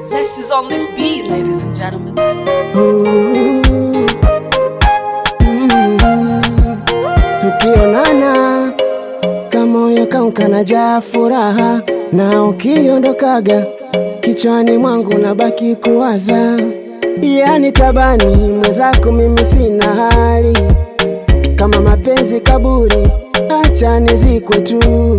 Zest is on this beat, ladies and gentlemen. Ooh. Mm. Tukionana kamoyo kangu kanajaa furaha, na ukiondokaga kichwani mwangu nabaki kuwaza, yani tabani mwenzako, mimi sina hali kama mapenzi kaburi, acha nizikwe tu,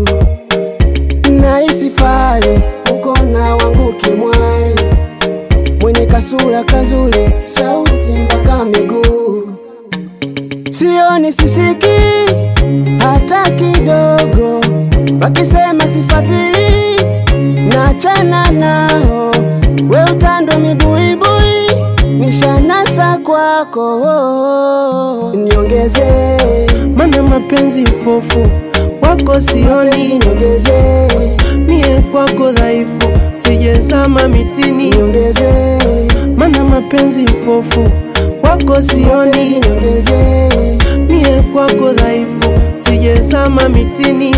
nahisi fahari ukona wangu kimwali mwenye kasura kazuri, sauti mpaka miguu, sioni sisiki hata kidogo, wakisema sifatili, nachana nao, we utando mibuibui, nishanasa kwako, niongeze mana mapenzi upofu wako sioni, niongeze mie kwako dhaifu, sijezama mitini, niongeze mana mapenzi upofu wako sioni, niongeze mie kwako dhaifu, sijezama mitini.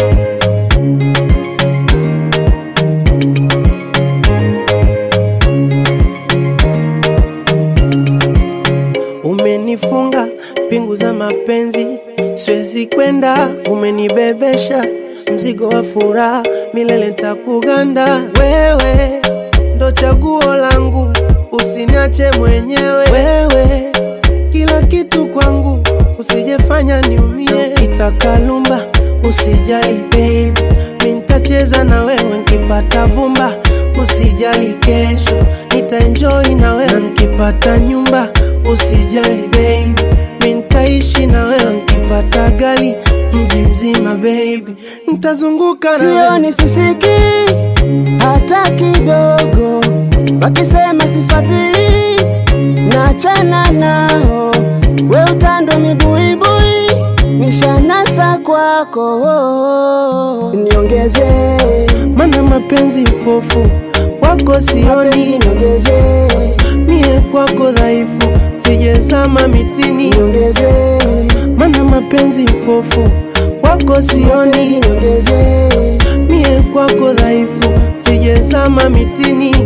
Umenifunga pingu za mapenzi, siwezi kwenda. Umenibebesha mzigo wa furaha, milele takuganda. Wewe ndo chaguo langu, usiniache mwenyewe. Wewe kila kitu kwangu, usijefanya niumie. Itakalumba usijali baby, mi nitacheza na wewe nkipata vumba. Usijali kesho nitaenjoy na wewe nkipata nyumba. Usijali baby, mi nitaishi na wewe nkipata gari mji mzima baby, nitazunguka na wewe. sioni sisiki hata kidogo, wakisema sifatili, nachana nao, we utando mibuibui, nishanasa kwako, niongeze mana mapenzi upofu wako sioni, niongeze mie kwako dhaifu, sijezama mitini, niongeze mana mapenzi upofu wako sioni, niongeze mie kwako dhaifu, sijezama mitini.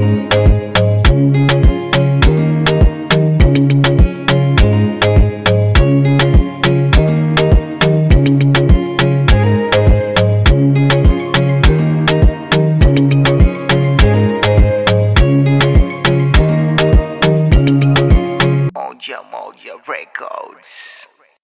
Moja Moja Records.